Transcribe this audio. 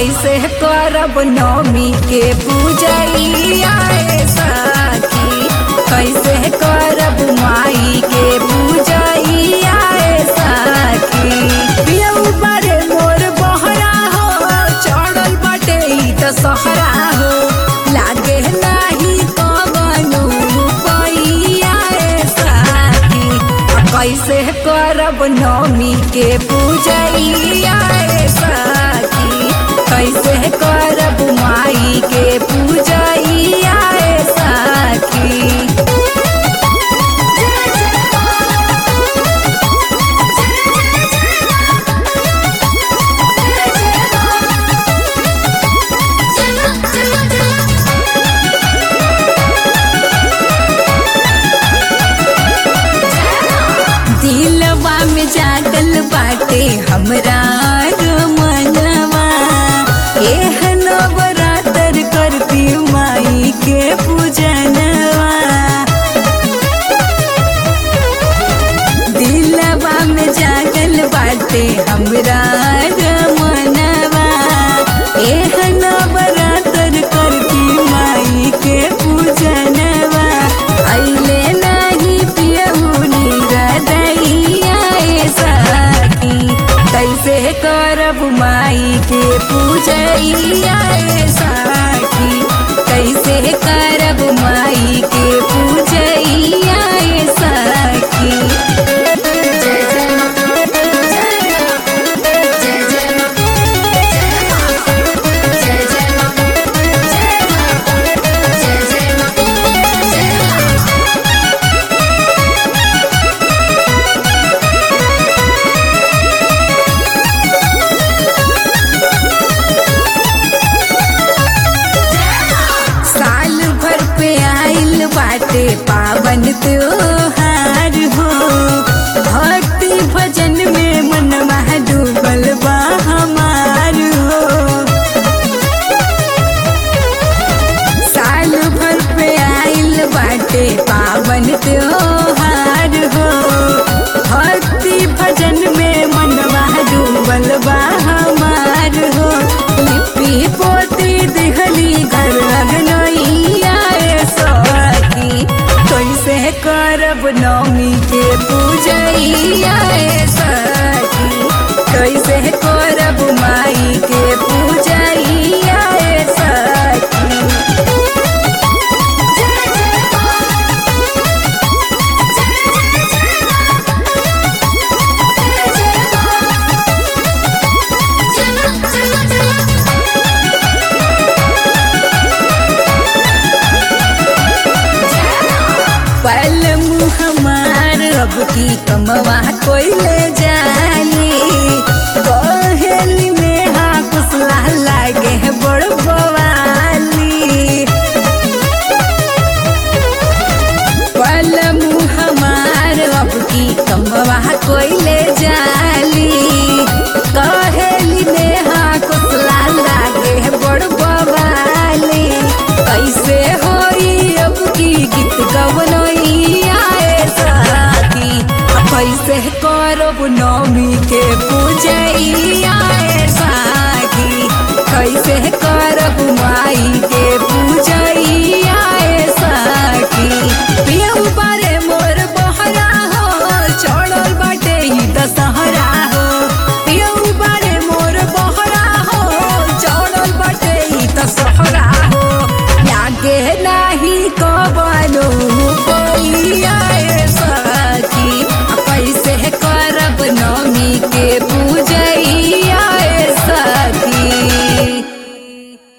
कैसे करब नवमी के पूजैया ए सखी कैसे करब माई के पूजैया ए सखी पियऊ बड़े मोर बहरा हो चढ़ल बटे ई त सहरा हो लागे नाही कवनो पैया ए सखी आ कैसे करब नवमी के पूजैया ए सखी कैसे करब माई के पूजैया ए सखी दिलवा में जागल बाटे हमरा मनवा एह नवरात्र करती माई के पूजनवा दिलवा में जागल बाटे हमरा मनवा एह नवरात्र करती माई के पूजनवा अइले नाही पियहुनी रदैया ए सखी कैसे करब माई के पूजैया ए सखी कैसे करब माई के पूजैया ए सखी साल भर पे आइल बाटे पावन त्योहार हो भक्ति भजन में मनवा डूबल बा हमार हो साल भर पे आइल बाटे पावन त्योहार हो भक्ति भजन में मनवा डूबल बा हमार हो लिपि पोती दिहली घर अगनैया ए सखी कैसे करब नवमी के पूजैया ए सखी कैसे करब माई के पूजैया ए सखी पल मुँह हमार अब की कमवा कोई ले जानी बहेली में हाँ कुसला लागे है बड़ बवाली पल मुँह हमार अब की कमवा कोई ले जाली कहेली में हाँ कुसला लागे है बड़ बवाली कैसे होई अब की गीत गवनैया ए साथी कैसे करब नवमी के पूजैया ए साथी कैसे